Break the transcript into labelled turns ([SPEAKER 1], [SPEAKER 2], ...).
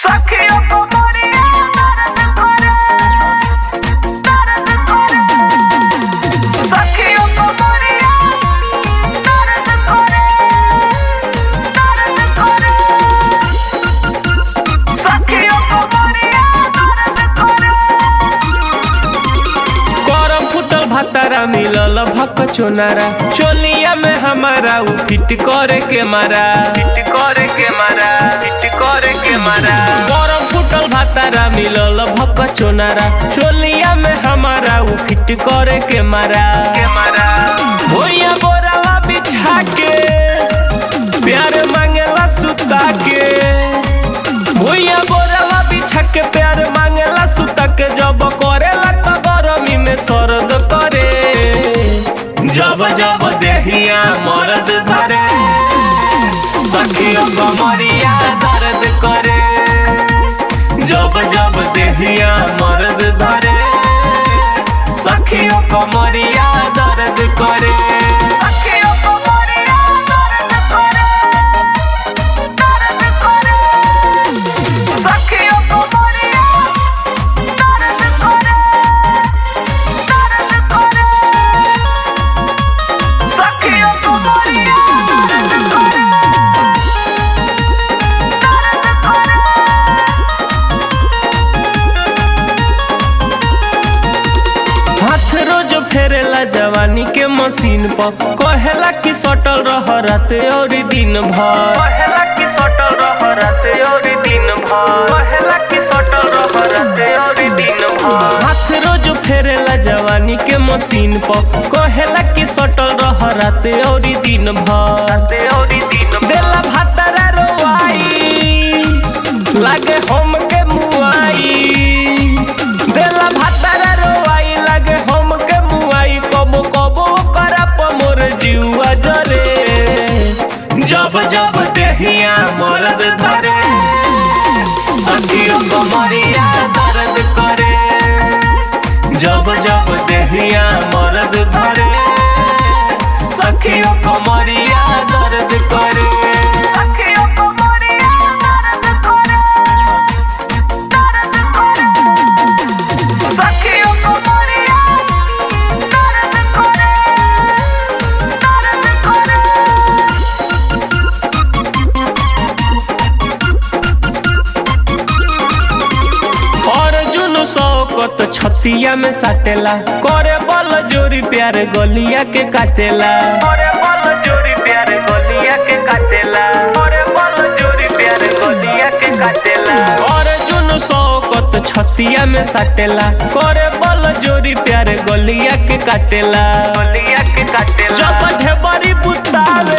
[SPEAKER 1] Saqueo comoría, darte core, darte core. Saqueo comoría, darte core, darte core. Saqueo comoría, darte core.
[SPEAKER 2] करम फुटल भातारा मिलल भक चोनारा चोलिया में हमारा उ फिट करे के मारा फिट करे के मारा फिट करे के मारा करम फुटल भातारा मिलल भक चोनारा चोलिया में हमारा उ फिट करे के मारा के मारा भोइया बोरावा बिछा के प्यार मांगेला सुता के भुइया बोरवा बिछा के प्यार मांगेला सुता के जब करेला त गरमी में सरद करे जब जब देहिया मरद धरे सखियों कमरिया दर्द करे जब जब देहिया मरद धरे सखियों कमरिया दर्द करे
[SPEAKER 1] Saqueo comoría, darte core, darte core. Saqueo comoría, darte core, darte core. Saqueo comoría, darte core, darte core.
[SPEAKER 2] हाथ रोज फेरेला जवानी के मशीन पर कहेला कि सटल रह रात और दिन भर कहेला कि सटल रह रात और दिन भर कहेला कि सटल रह रात और दिन भर हाथ रोज फेरेला जवानी के मशीन पर कहेला कि सटल रह रात और दिन भर रात और दिन देला भातारा रोवाई लागे हम के मुआई देला भातारा रोवाई लागे हम के मुआई कबो कबो करा मोर जीवा जरे जब जब देहिया मरद धरे सखियों को मरिया दर्द करे जब जब देहिया मरद धरे सखियों को मरिया दर्द करे
[SPEAKER 1] Saqueo comoría, darte core, darte core. Saqueo comoría, darte core, darte core.
[SPEAKER 2] Arjun Shaukat छतिया में साटेला करे बल जोरी प्यार गलिया के काटेला करे बल जोरी प्यार गलिया के काटेला करे बल जोरी प्यार गलिया के काटेला अर्जुन शौकत छतिया में साटेला करे बल जोरी प्यार गलिया के काटेला गलिया के काटेला जब ढेबरी बुतावे